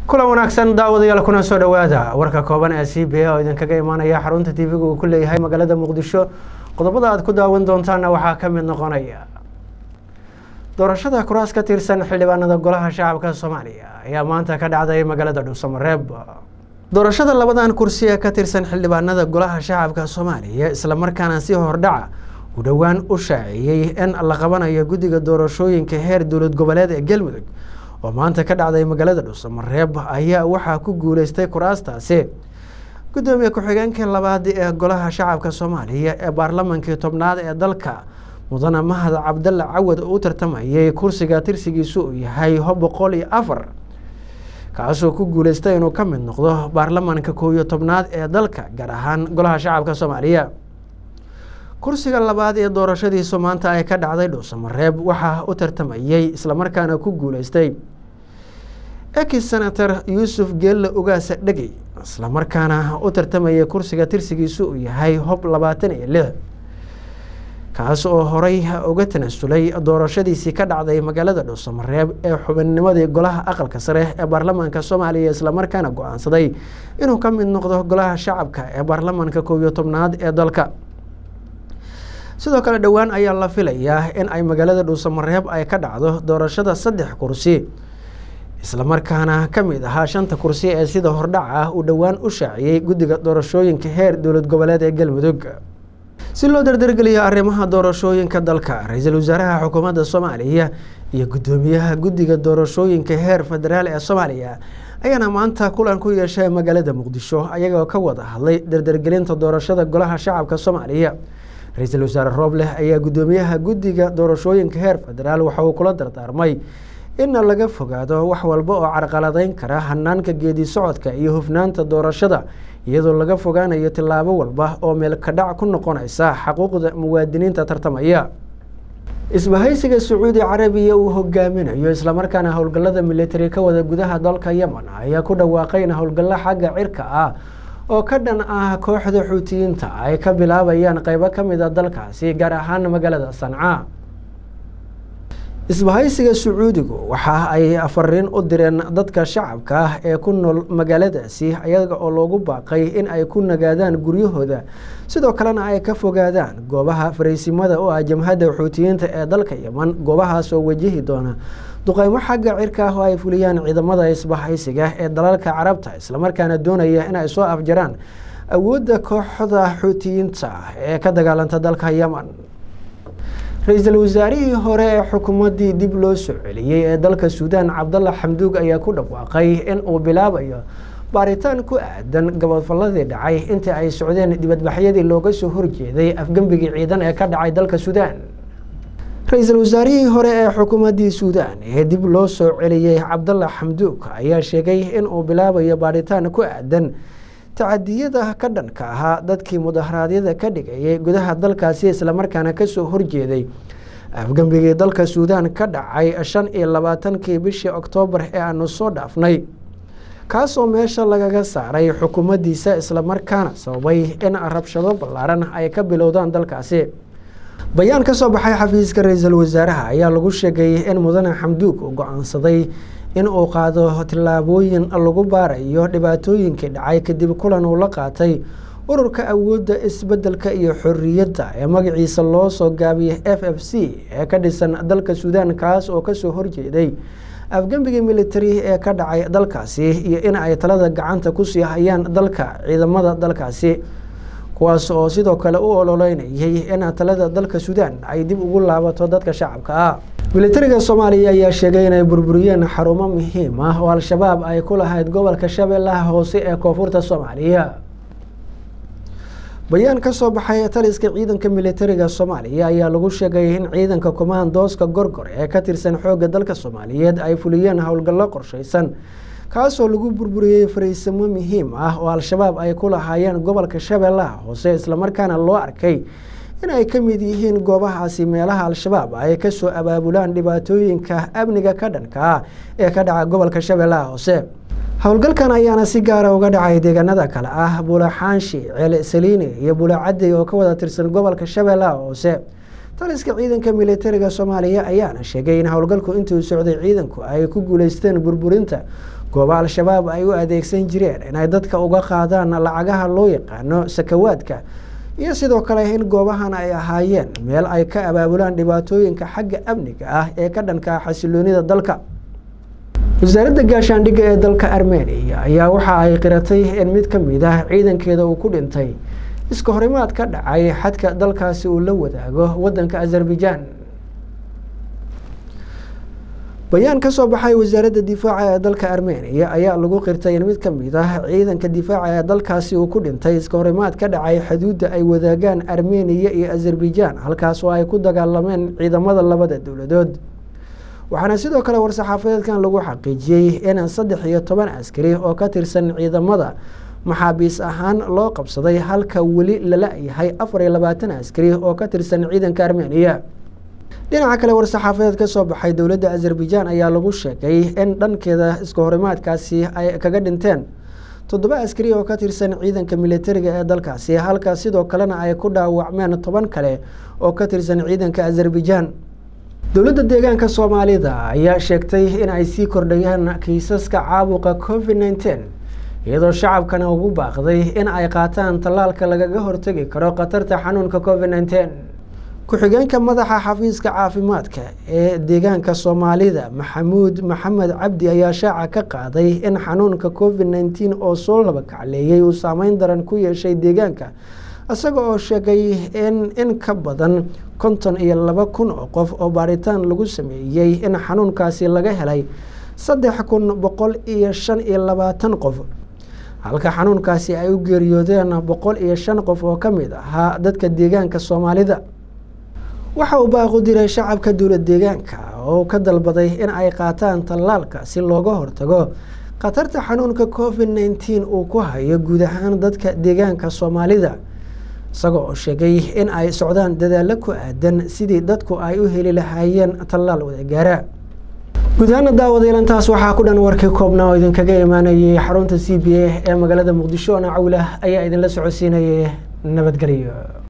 kulan wanaagsan daawadayaal kuna soo dhowaada warka kooban ee c b a oo idinkaga imaanaya xarunta t v-ga uu ku leeyahay magaalada muqdisho qodobada aad ku daawan doontaana waxaa ka mid noqonaya doorashada kuraas ka tirsan xildhibaanada golaha shacabka soomaaliya ayaa maanta ka dhacday magaalada dhuusamareeb doorashada labadan kursi ee ka tirsan xildhibaanada golaha shacabka soomaaliya islamarkaana si hordhaca u dhowaan u shaaciyey in la qabanayo guddiga doorashooyinka heer dowlad goboleed ee galmudug oo maanta ka dhacday magaalada dhuusamareeb ayaa waxaa ku guuleystay kuraastaasi guddoomiye ku-xigeenkii labaad ee golaha shacabka soomaaliya ee baarlamankii tobnaad ee dalka mudane mahad cabdalle cawad oo u tartamayay kursiga tirsigiisu uu yahay ho boqol iyo afar kaasoo ku guuleystay inuu ka mid noqdo baarlamanka koow iyo tobnaad ee dalka gaar ahaan golaha shacabka soomaaliya kursiga labaad ee doorashadiisu maanta ay ka dhacday dhuusamareeb waxaa u tartamayey islamarkaana ku guuleystay ex senator yuusuf geelle ugaasa dhegey islamarkaana u tartamayay kursiga tirsigiisu uu yahay hob labaatan iyo lix kaas oo horey uga tanasulay doorashadiisii ka dhacday magaalada dhuusamareeb ee xubinnimadii golaha aqalka sare ee baarlamaanka soomaaliya islamarkaana go-aansaday inuu ka mid noqdo golaha shacabka ee baarlamaanka koob iyo tobnaad ee dalka sidoo kale dhowaan ayaa la filayaa in ay magaalada dhuusamareeb ay ka dhacdo doorashada saddex kursi islamarkaana ka mid ahaa shanta kursi ee sida hordhac ah uu dhowaan u shaaciyey guddiga doorashooyinka heer dowlad goboleed ee galmudug si loo dardargeliyo arrimaha doorashooyinka dalka ra-iisul wasaaraha xukuumadda soomaaliya iyo guddoomiyaha guddiga doorashooyinka heer federaal ee soomaaliya ayaana maanta kulan ku yeeshay magaalada muqdisho ayagoo ka wada hadlay dardargelinta doorashada golaha shacabka soomaaliya ra-iisul wasaare roobleh ayaa guddoomiyaha guddiga doorashooyinka heer federaal waxa uu kula dardaarmay in laga fogaado wax walba oo carqaladeyn kara hanaanka geedi socodka iyo hufnaanta doorashada iyadoo laga fogaanayo tillaabo walba oo meelkadhac ku noqonaysa xaquuqda muwaadiniinta tartamaya isbahaysiga sacuudi carabiya uu hogaaminayo islamarkaana howlgallada militari ka wada gudaha dalka yemen ayaa ku dhawaaqay in howlgallo xagga cirka ah oo ka dhan ah kooxda xuutiyiinta ay ka bilaabayaan qeybo ka mid a dalkaasi gaar ahaan magaalada sanca isbahaysiga sacuudigu waxa ay fariin u direen dadka shacabka ah ee ku nool magaaladaasi ayaga oo loogu baaqay in ay ku nagaadaan guryahooda sidoo kalena ay ka fogaadaan goobaha faraysimada oo ah jamhadda xuutiyiinta ee dalka yeman goobahaas oo wajihi doona duqeymo xagga cirka ah oo ay fuliyaan ciidamada isbahaysiga ee dalalka carabta islamarkaana doonaya in ay soo afjaraan awoodda kooxda xuutiyiinta ee ka dagaalanta dalka yeman ra-iisul wasaarihii hore ee xukuumaddii dib loo soo celiyey ee dalka suudaan cabdalla xamduug ayaa ku dhawaaqay in uu bilaabayo baaritaan ku aadan gabadfalladii dhacay intii ay socdeen dibadbaxyadii looga soo horjeeday afgembigii ciidan ee ka dhacay dalka suudaan ra-iisul wasaarihii hore ee xukuumaddii suudaan ee dib loo soo celiyey cabdalla xamduug ayaa sheegay in uu bilaabayo baaritaan ku aadan tacadiyada ka dhanka ahaa dadkii mudaharaadyada ka dhigayay gudaha dalkaasi islamarkaana kasoo horjeeday afgembigii dalka suudaan ka dhacay shan iyo labaatankii bishii oktoobar ee aanu soo dhaafnay kaasoo meesha lagaga saaray xukuumaddiisa islamarkaana sababay in rabshado ballaaran ay ka bilowdaan dalkaasi bayaan ka soo baxay xafiiska ra-iisul wasaaraha ayaa lagu sheegay in mudane xamduug uu go-aansaday in uu qaado tillaabooyin lagu baarayo dhibaatooyinkii dhacay kadib kulan uu la qaatay ururka awoodda isbeddelka iyo xorriyadda ee magaciisa loo soo gaabiyay f f c ee ka dhisan dalka suudaan kaas oo kasoo horjeeday afgembigii militari ee ka dhacay dalkaasi iyo in ay talada gacanta kusii hayaan dalka ciidamada dalkaasi kuwaas oo sidoo kale u ololeynayay in talada dalka suudaan ay dib ugu laabato dadka shacabka ah militariga soomaaliya ayaa sheegay inay burburiyeen xarumo muhiim ah oo al-shabaab ay ku lahayd gobolka shabeellaha hoose ee koonfurta soomaaliya bayaan ka soo baxay taliska ciidanka militariga soomaaliya ayaa lagu sheegay in ciidanka kumaandooska gorgor ee ka tirsan xoogga dalka soomaaliyeed ay fuliyeen howlgallo qorshaysan kaasoo lagu burburiyey fariisimo muhiim ah oo al-shabaab ay ku lahaayeen gobolka shabeellaha hoose islamarkaana loo arkay in ay ka mid yihiin goobahaasi meelaha al-shabaab ay kasoo abaabulaan dhibaatooyinka amniga ka dhanka ah ee ka dhaca gobolka shabeellaha hoose howlgalkan ayaana si gaara uga dhacay deegaanada kale ah bulaxaanshi ceele saliini iyo bulacadey oo ka wada tirsan gobolka shabeellaha hoose taliska ciidanka militariga soomaaliya ayaana sheegay in howlgalku intuu socday ciidanku ay ku guuleysteen burburinta gooba al-shabaab ay u adeegsan jireen inay dadka uga qaadaan lacagaha loo yaqaano sakawaadka iyo sidoo kale in goobahan ay ahaayeen meel ay ka abaabulaan dhibaatooyinka xagga amniga ah ee ka dhanka xasiloonida dalka wasaaradda gaashaandhigga ee dalka armeniya ayaa waxa ay qiratay in mid ka mid ah ciidankeeda uu ku dhintay iska horimaad ka dhacay xadka dalkaasi uu la wadaago wadanka azerbaijan bayaan ka soo baxay wasaaradda difaaca ee dalka armeniya ayaa lagu qirtay in mid ka mid ah ciidanka difaaca ee dalkaasi uu ku dhintay iska horimaad ka dhacay xuduudda ay wadaagaan armeniya iyo azerbaijan halkaas oo ay ku dagaalameen ciidamada labada dowladood waxaana sidoo kale war-saxaafadeedkan lagu xaqiijiyey in saddex iyo toban askari oo ka tirsan ciidamada maxaabiis ahaan loo qabsaday halka weli lala yahay afar iyo labaatan askari oo ka tirsan ciidanka armeniya dhinaca kale war-saxaafadeed ka soo baxay dowladda azerbaijan ayaa lagu sheegay in dhankeeda iska horimaadkaasi ay kaga dhinteen toddoba askari oo ka tirsan ciidanka militariga ee dalkaasi halka sidoo kalena ay ku dhaawacmeen toban kale oo ka tirsan ciidanka azerbaijan dowladda deegaanka soomaalida ayaa sheegtay in ay sii kordhayaan kiisaska caabuqa covid nneteen iyadoo shacabkana ugu baaqday in ay qaataan tallaalka lagaga hortegi karo khatarta xanuunka covid nneteen ku-xigeenka madaxa xafiiska caafimaadka ee deegaanka soomaalida maxamuud maxamed cabdi ayaa shaaca ka qaaday in xanuunka covid nneteen oo soo laba kacleeyey uu saameyn daran ku yeeshay deegaanka isaga oo sheegay in in ka badan konton iyo laba kun oo qof oo baaritaan lagu sameeyey in xanuunkaasi laga helay saddex kun boqol iyo shan iyo labaatan qof halka xanuunkaasi ay u geeriyoodeen boqol iyo shan qof oo ka mid ahaa dadka deegaanka soomaalida waxa uu baaqu diray shacabka dowlad deegaanka oo ka dalbaday in ay qaataan tallaalka si looga hortago khatarta xanuunka covid nneteen uu ku hayo guud ahaan dadka deegaanka soomaalida isaga oo sheegay in ay socdaan dadaallo ku aadan sidii dadku ay u heli lahaayeen tallaal wadagaara guud ahaana daawadayalantaas waxaa ku dhan warkii koobnaa oo idinkaga imaanayay xarunta c b a ee magaalada muqdisho ona cawlah ayaa idinla socodsiinayay nabadgelyo